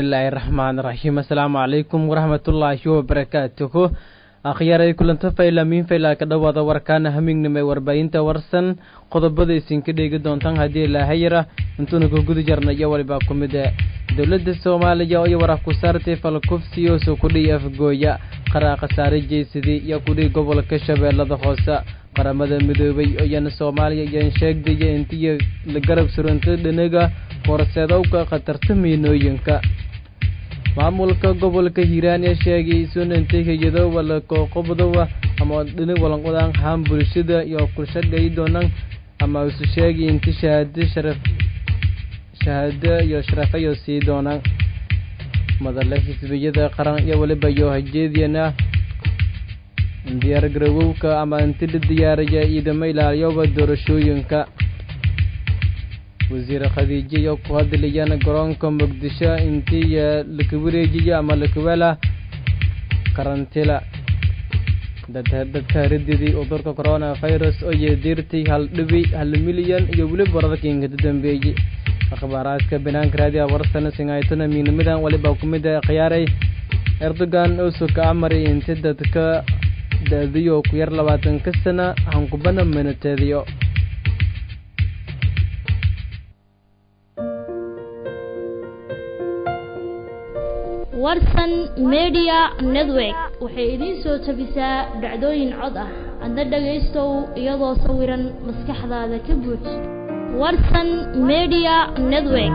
bismillaahi raxmaan raxiim assalaamu calaykum waraxmatullaahi wabarakaatuhu akhyaray kulanto fayla miin fayla ka dhowaada warkaana hamignimay warbaahinta warsan qodobada isinka dheegi doontaan haddii ilaahayara intuuna ku guda jarna iyo walibaa ku mid e dowladda soomaaliya iyo warax ku saartay falkufsiyoso kudhii afgooya qaraa khasaare jeysadii iyo kudhii gobolka shabeellada hoose qaramada midoobay iyana soomaaliya iyaan sheegdaya intiya la garab suranta dhanaga horseedowka khatarta miinooyinka maamulka gobolka hiiraan ee sheegay sunantay hay-ado walaqoqobdowa ama dhini walanqodaan haan bulshada iyo kulshagay doonaan ama isu sheegay inti shahaado sharaf shahaado iyo sharafayo sii doonaan madale xisbiyada qaran iyo waliba iyo hajeediyana diyaar garowowka ama inti la diyaaraya ciidamo ilaaliyoba doorashooyinka wasiir khadiijo iyo ku hadlayaan garoonka muqdisho intii laka wareejiya ama lakawala karantila dadka rididii cudurka corona virus oo yeediirtay hal dhibi hal milyan iyo weliba wararkiinka dambeeyey akhbaaraadka banaanka raadiya warsana singaytona miinimidan waliba ku mid a khiyaaray erdogan oo suka amaray inti dadka da-diyo ku yar labaatanka sana hankubana minateediyo warsan media network waxay idiin soo tabisaa dhacdooyin cod ah adna dhagaystow iyadoo sawiran maskaxdaada ka buuj warsan media network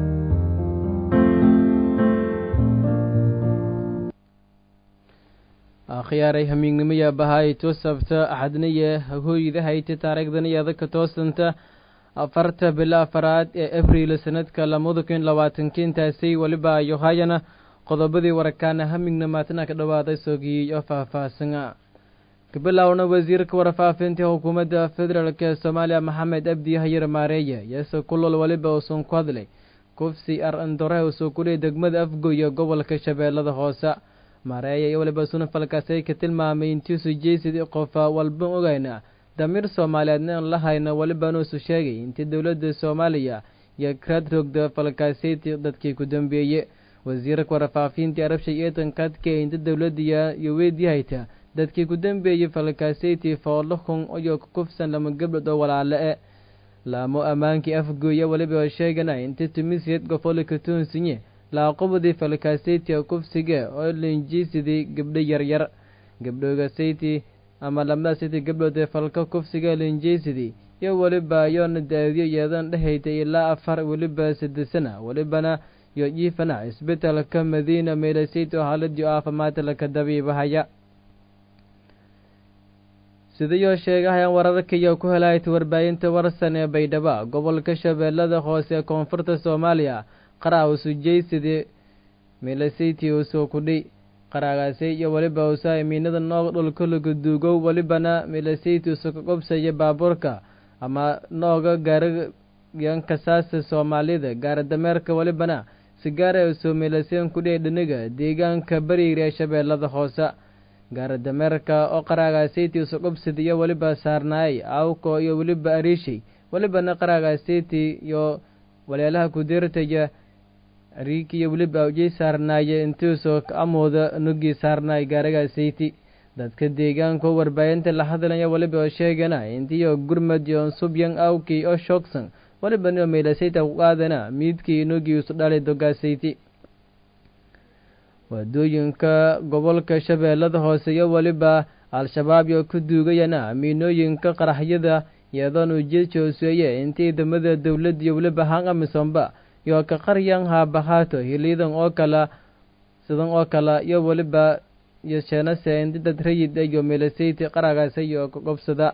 akhyaaray hamiignimaya bahaay toosabta axadniye hagooyida hayta taariikhdaniyaada ka toosanta afarta bilo afaraad ee abriil sanadka lamada kun labaatanki intaasay weliba yohayana qodobadii warakaana hamignamaatna ka dhawaaday soogiyey oo faahfaahsana kabilowna wasiirka warfaafinta xukuumadda federaalk ee soomaaliya maxamed abdi hayar maareeye yeese kulol weliba uusan ku hadlay kufsi ar andore usoo kudhiy degmada afgoya gobolka shabeellada hoose maareeye iyo weliba sunafalkaasay ka tilmaamay intiisu jeysid qofa walba ogayna damiir soomaaliyeedna aan la hayna welibanuusu sheegay intii dowladda soomaaliya iyo kraad rogda falkaaseyti dadkii ku dambeeye wasiirka warfaafinta arabshay eedan kadka inta dowladda iyo weydiyahayta dadkii ku dambeeyey falkaaseyti foolahun iyo kukufsan lama gabdhood oo walaale e laamo ammaankii afgooya weliba sheegana inta tumisiyad gofolka tuunsinye laaqobadii falkaaseyti kufsige oo linjiisidii gabdho yaryar gabdhoogaseyti ama lamada siti gabdhood ee falka kufsiga linjeysidii iyo weliba yoona daadiyo yeedan dhehayta ilaa afar weliba sadesana welibana iyo jiifana isbetelka madiina meelasayt oo haaladii caafimaadka laka dabiibahaya sidayoo sheegahayaan wararka iyo ku helayta warbaahinta warsan ee baydhabo gobolka shabeellada hoose ee koonfurta soomaaliya qaraa usujeysidii meelasayti usoo kudhi qaraagaasay iyo weliba usa miinada noog dhulka laga duugow welibana meelasayti usa ka qobsaya baabuurka ama nooga gaarayankasaasa soomaalida gaaradameerka welibana sigaara usoo meelaseen kudhiya dhiniga deegaanka bariir ee shabeellada hoose gaaradameerka oo qaraagaasaytii usa qobsida iyo weliba saarnaayay awko iyo weliba ariishay welibana qaraagaasaytii iyo waleelaha kudirtaya riiki iyo weliba awjey saarnaaye intiisoo amooda nugii saarnaay gaaragasayti dadka deegaanka warbaahinta la hadlaya weliba oo sheegana intiyo gurmad iyo subyan awkii oo shoogsan weliba nio meelasayta ku qaadana miidkii nugii isu dhalay dogasayti waadooyinka gobolka shabeellada hoose iyo weliba al-shabaab iyo ku duugayana miinooyinka qaraxyada iyadoon ujeedka hooseeye intii ciidamada dowladda iyo weliba hangamisomba iyo ka qaryan haabahaato hiliyadan oo kala sidan oo kale iyo weliba iyo sheenase inti dad rayid iyo meelasayti qaragaasa iyo ka qobsada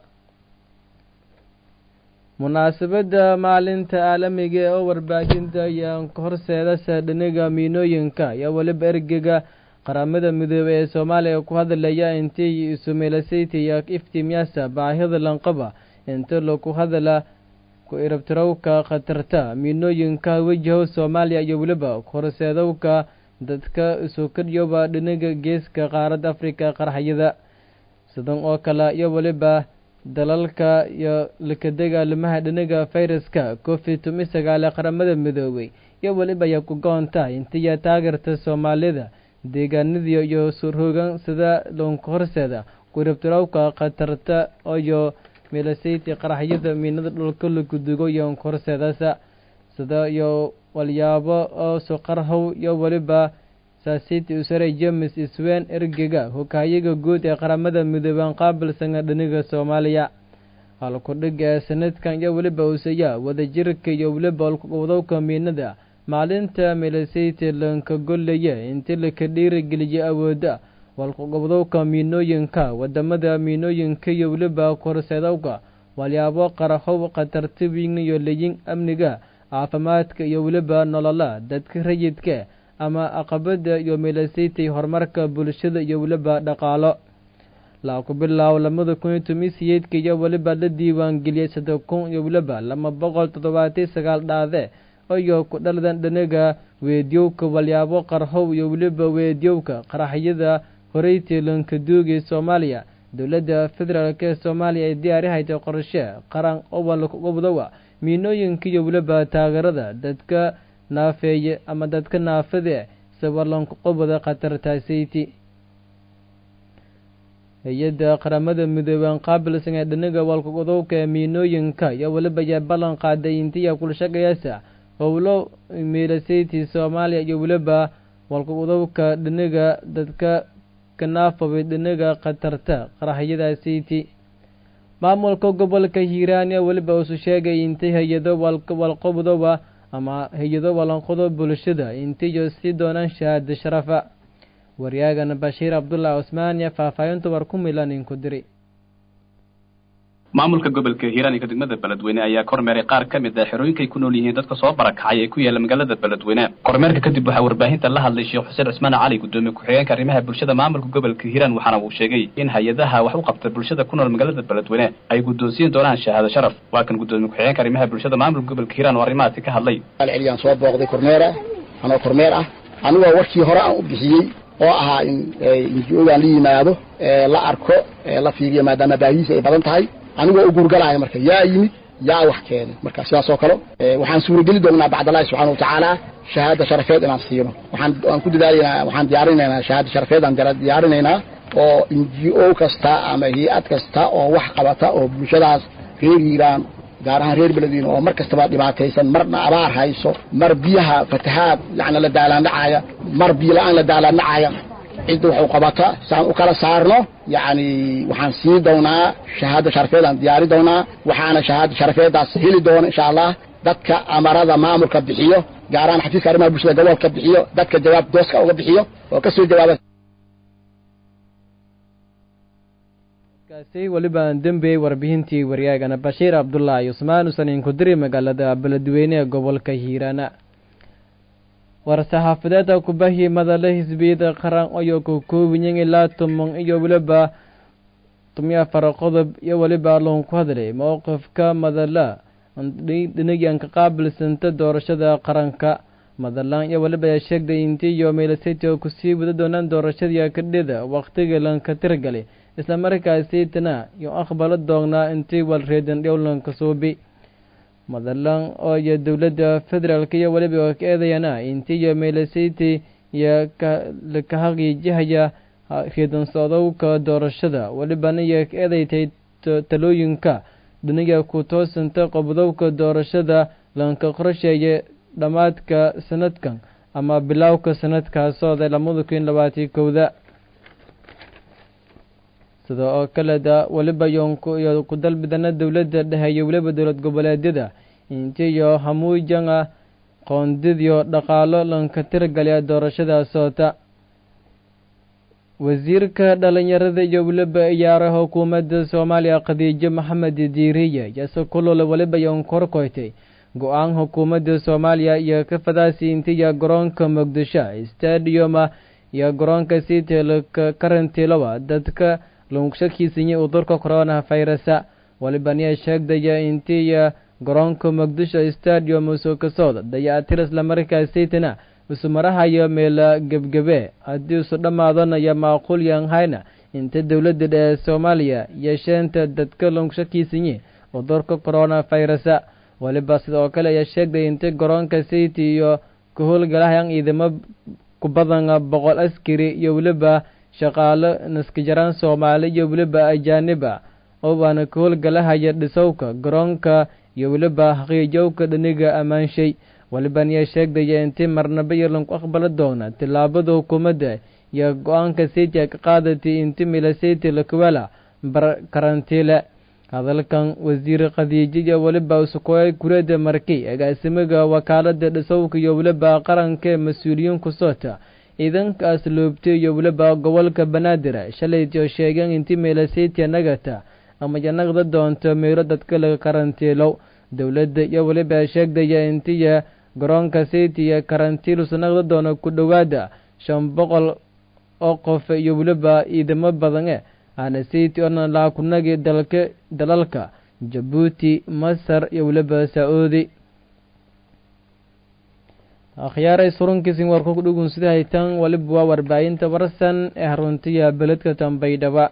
munaasabadda maalinta caalamiga oo warbaahinta iyo horseedasa dhiniga miinooyinka iyo weliba ergega qaramada midoobey ee soomaaliya ku hadlaya intii isu meelasayti iyo iftiimyaasa baahida lanqaba inta laku hadla ku irabtirowka khatarta miinooyinka wejaho soomaaliya iyo weliba horseedowka dadka isukadyoba dhiniga geeska qaaradda afrika qarxayada sidan oo kale iyo weliba dalalka iyo lakadega limaha dhiniga fayraska covid tumi sagaale qaramada midoobey iyo weliba ya ku goonta intiya taageerta soomaalida deegaanadii iyo surhoogan sida loonka horseeda kuribtirowka khatarta iyo milasayti qaraxyada miinada dhulka lagudugo iyo onka horseedasa sida iyo walyaabo oo soqarhow iyo weliba saasiti usare james iswen ergega hogaayaga guud ee qaramada midooban qaabilsanga dhiniga soomaaliya halkudhig ee sanadkan iyo weliba usaya wadajirka iyo weliba wadowka miinada maalinta milasayti lanka gollaya intii laka dhiirigeliya awoodda walkuqobdowka miinooyinka wadamada miinooyinka iyo weliba korseedowka walyaabo qarahow khatarta wiigna iyo leyin amniga caafimaadka iyo weliba nolola dadka rayidka ama aqabada iyo milasaytay horumarka bulshada iyo weliba dhaqaalo laa ku bilaaw lamada kun iyo toban siyeedka iyo weliba la diiwaangeliyay saddex kun iyo weliba lama boqol toddobaatan sagaal dhaade iyo ku dhaladan dhanaga weedyowka walyaabo qarhow iyo weliba weedyowka qaraxyada horeytii lankaduugay soomaaliya dowladda federaalk ee soomaaliya ay diyaarihaytay qorshe qaran owanlakugobdowa miinooyinka iyo weliba taageerada dadka naafeeye ama dadka naafade sabalanku qobada khatartaasayti hay-adda qaramada midooban qaabilsan ee dhanaga walkugodowka ee miinooyinka iyo weliba yaa ballan qaaday intiya kulshaqayasa howlo miilasayti soomaaliya iyo weliba walkugodowka dhanaga dadka kanaafabay dhanaga khatarta qaraxyadasayti maamulka gobolka hiiraan ee weliba usu sheegay intay hay-ado walqobdoba ama hay-ado walanqodo bulshada intiyo sii doonaan shahaado sharafa waryaagana bashiir cabdullahi cusmaan iyo faahfaahinta war ku milan inku diri maamulka gobolka hiiraan iyo degmada beledweyne ayaa kormeeray qaar ka mid ah xerooyinkay ku nool yihiin dadka soo barakacay ee ku yaala magaalada beledweyne kormeerka kadib waxaa warbaahinta la hadlay sheekh xuseen cusmaan cali gudoomiye ku-xigeenka arrimaha bulshada maamulka gobolka hiiraan waxaana uu sheegay in hay-adaha wax u qabta bulshada ku nool magaalada beledweyne ay guddoonsiin doonaan shahaado sharaf waa kan gudoomiye ku-xigeenka arrimaha bulshada maamulka gobolka hiiraan oo arrimahaasi ka hadlay celiyaan soo booqday kormeera anoo kormeer ah anigoo warkii hore aan u bixiyey oo ahaa in inji-ogaan la yimaado la arko la fiiriyo maadaama baahihiisa ay badan tahay anigoo u guurgalaya marka yaa yimid yaa wax keenay marka sidaas oo kale waxaan suurageli doonnaa bacdallahi subxana watacaala shahaada sharafeed inaan siino waxaan waan ku dadaalaynaa waxaan diyaarinaynaa shahaada sharafeed aan diyaarinaynaa oo n g o kasta ama hay-ad kasta oo wax qabata oo bulshadaas reer hiiraan gaar ahaan reer beledweyne oo mar kastaba dhibaataysan marna abaar hayso mar biyaha fatahaad yacni la daalaandhacaya mar biyo la-aan la daalaandhacaya cidda wax u qabata saan u kala saarno yacni waxaan siin doonaa shahaado sharafeed aan diyaari doonaa waxaana shahaado sharafeeddaas heli doona insha allah dadka amarada maamulka bixiyo gaar ahaan xafiiska arrimaha bulshada gobolka bixiyo dadka jawaab dooska uga bixiyo oo ka soo jawaaba kaasi weliba aan dembeyey warbixintii waryaagana bashiir cabdullaahi cusmaan usanin kudiri magaalada beledweyne ee gobolka hiiraana war-saxaafadeeda kubahii madale xisbiyada qaran ayoo ka koobiyen ilaa toban iyo weliba tomiyo afar qodob iyo weliba loon ku hadlay mowqifka madala dhinagan ka qaabilsanta doorashada qaranka madalaan iyo weliba ayaa sheegday intii iyo meelaseti oo kusii wada doonaan doorashadii kadhida waqtiga lanka tirgalay isla markaasiitana iyo aqbalo doognaa intii walreedan dhowlanka suubi madalan oo iyo dowladda federaalka iyo weliba oo ka eedayana intii iyo meelaseti iyo ka haqiijihaya reedan socdowka doorashada welibana iyo ka eedaytay talooyinka dhiniga ku toosanta qobdowka doorashada lanka qorsheeye dhammaadka sanadkan ama bilowka sanadkaasooda lamada kun labaatan kowda sida oo kaleda weliba iyo ku dalbidana dowladda dhexe iyo weliba dowlad goboleedyada intiyo hamuujanga qoondidiyo dhaqaalo lanka tirgalya doorashada soota wasiirka dhalinyarada iyo weliba iyaara xukuumadda soomaaliya khadiijo maxamed diiriye yase kulole weliba yon korkoytay go-aan xukuumadda soomaaliya iyo ka fadaasi intiya garoonka muqdisho stadiuma iyo garoonka siitelka karantilowa dadka lungshakiisinya udurka corona virusa walibaniya sheegdaya intiya garoonka muqdisho stadium usoo kasooda dayactir isla markaasaytana isu marahayo meela gebgebe haddii isu dhammaadanayo maaquul yanhayna inta dowladda dhehe soomaaliya yeesheenta dadka lungshakiisinye udurka corona virusa waliba sidoo kale ayaa sheegday inta garoonka city iyo ka howlgalahayan ciidamo ku badan boqol askari iyo weliba shaqaalo naskajaraan soomaali iyo weliba ajaaniba oo baana ka howlgalahaya dhisowka garoonka iyo weliba xaqiijowka dhaniga ammaanshay waliban yaa sheegdaya intii marnaba yarlan ku aqbali doona tillaabada hukuumadda iyo go-aanka seytia ka qaadatay inti milaseti lakuwela bar karantiile hadalkan wasiir khadiijo iyo weliba usukoy kurada markay agaasimiga wakaalada dhisowka iyo weliba qaranka ee mas-uuliyiin ku soota ciidankaas loobtay iyo weliba gobolka banaadir shalaytio sheegeen inti milaseti nagata ama yanaqda doonto meelo dadka laga karantiilow dowladda iyo weliba sheegdaya intiya garoonka seytiya karantiil sanaqda doono ku dhowaada shan boqol oo qof iyo weliba ciidamo badan e aana seyti orna laakunagi dalka dalalka jabuuti masar iyo weliba saa-uudi akhyaaray surunkiisin warku kudhugun sida haytan waliba waa warbaahinta warsan ee haruntiya beledka tambaydhaba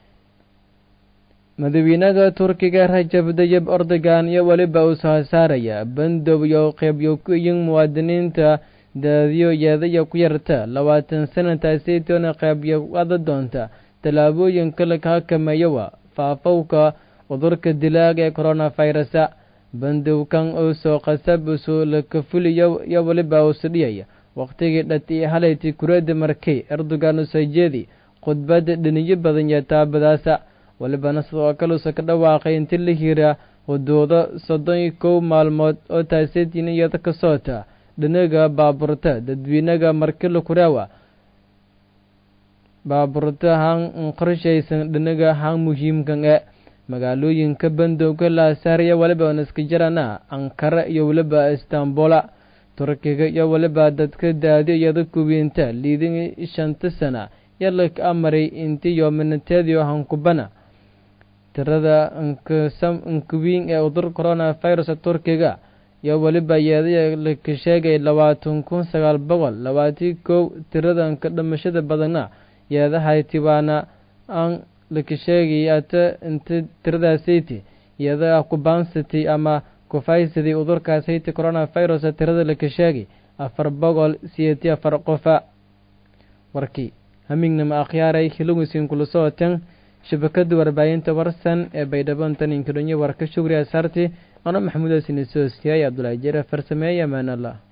madaxweynaha turkiga rajab dayib ordogan iyo weliba uu soo saaraya bandow iyo qeybyo ku iyin muwaadiniinta daadiyo yeedaya ku yarta labaatan sanataaseytoona qeybyo ada doonta tallaabooyinka laga xakameeyowa faafowka cudurka dilaaga ee coronavirusa bandowkan uu soo qasab usoo lakafuliyo iyo weliba uusu dhiyaya waqtigii dhati halayti kurada markay erdogan usoo jeedi khudbada dhiniyo badan iyo taabadaasa walibana sidoo kale usa ka dhawaaqay inti la hira huduudo soddon iyo kow maalmood oo taaseetiin iyada ka soota dhinaga baaburta dadweynaga markila kuraawa baaburta han qorshaysan dhinaga han muhiimkan e magaalooyinka bandowga laasaariya waliba naskajarana ankara iyo weliba istanbula turkiga iyo weliba dadka daadi iyada kuwiinta liidin shanta sana yalak amaray intiyo minateediyo hankubana tirada nkuwiin ee udur coronavirus turkiga iyo weliba yeedaya laka sheegay labaatan kun sagaal boqol labaatan kow tiradanka dhimashada badana yeedahayti waana aan laka sheegay ata inta tiradaasayte iyada kubaansatay ama kufaysaday udurkaasayte coronavirus tirada laka sheegay afar boqol siyeeti afar qofa warkii hamignama akhyaaray hilugusin kula socotan shabakada warbaahinta warsan ee baydhabo taninka dhonyo warka shugri asaarti ano maxamuud asinisoosiyay abdulaahi jere farsameeye amaan allah